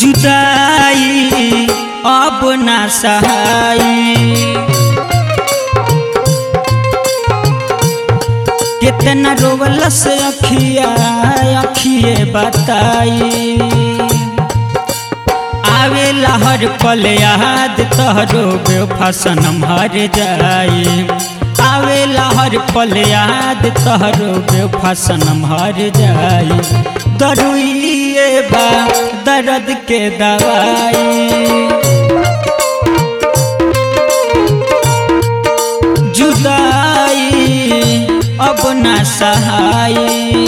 जुदाई अब ना सहाई कितना रोवल से अखिया अखिए बताई आवे लहर पल याद तहरो बेवफा सनम हर जाई आवे लहर पल याद तहरो बेवफा सनम हर जाई दरुइए बा दर्द के दवाई जुदाई अब ना सहाई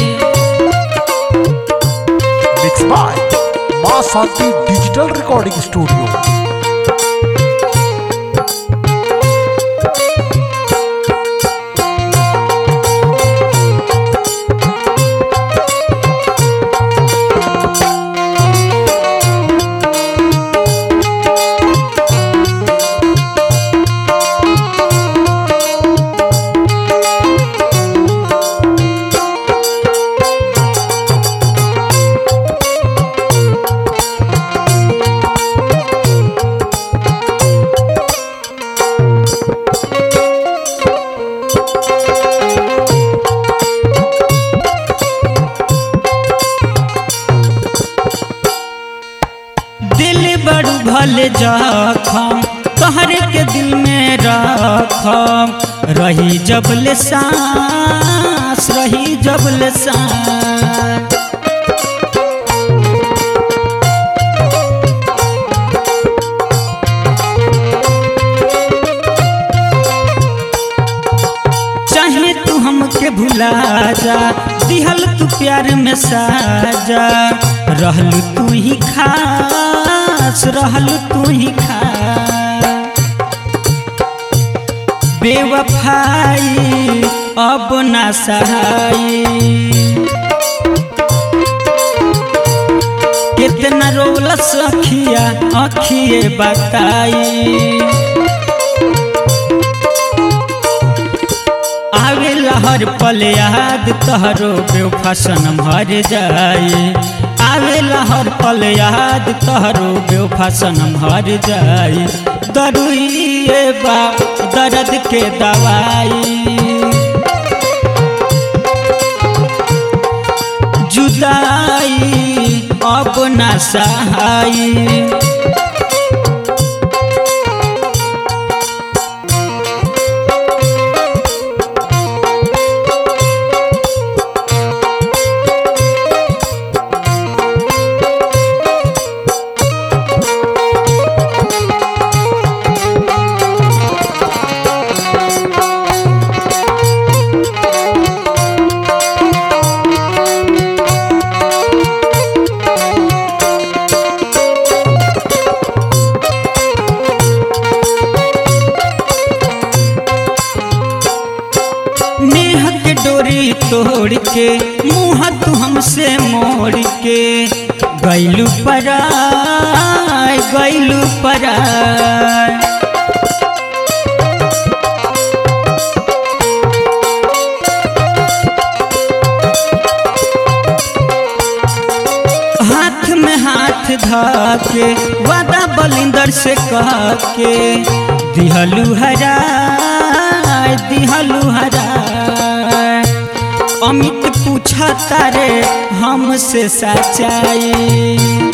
मिक्स बाय माँ शांति डिजिटल रिकॉर्डिंग स्टूडियो दिल बड़ू भले जखम तोहरे के दिल में रखम रही जबले सांस रही जबले सांस चाहे तू हमके भुला जा दिहल तू प्यार में साजा रहल तू ही खास रहल तू ही खास बेवफाई अब ना सहाई कितना रोलस अखिया अखिए बताई आवे लहर पल याद तहरो बेवफा सनम हर जाई आवे लहर पल याद तहरो बेवफा सनम हर जाई दरुइए बा दर्द के दवाई जुदाई अब ना सहाई नेह के डोरी तोड़ के मुँह तू हमसे मोड़ के गैलू पराय गैलू पराय हाथ में हाथ धा के वादा बलिंदर से कह के दिहलू हराय दिहलू हराय अमित पूछा तारे हमसे सच्चाई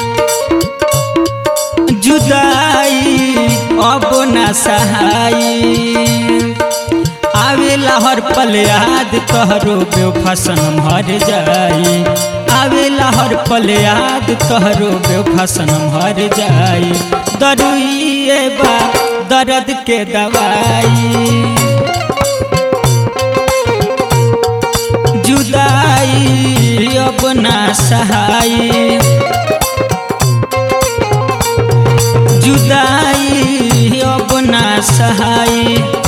जुदाई अब ना सहाई आवे लहर पल याद तहरो बेवफा सनम हर जाई आवे लहर पल याद तहरो बेवफा सनम हर जाई दरुइए बा दर्द के दवाई जुदाई अब ना सहाई जुदाई अब ना सहाई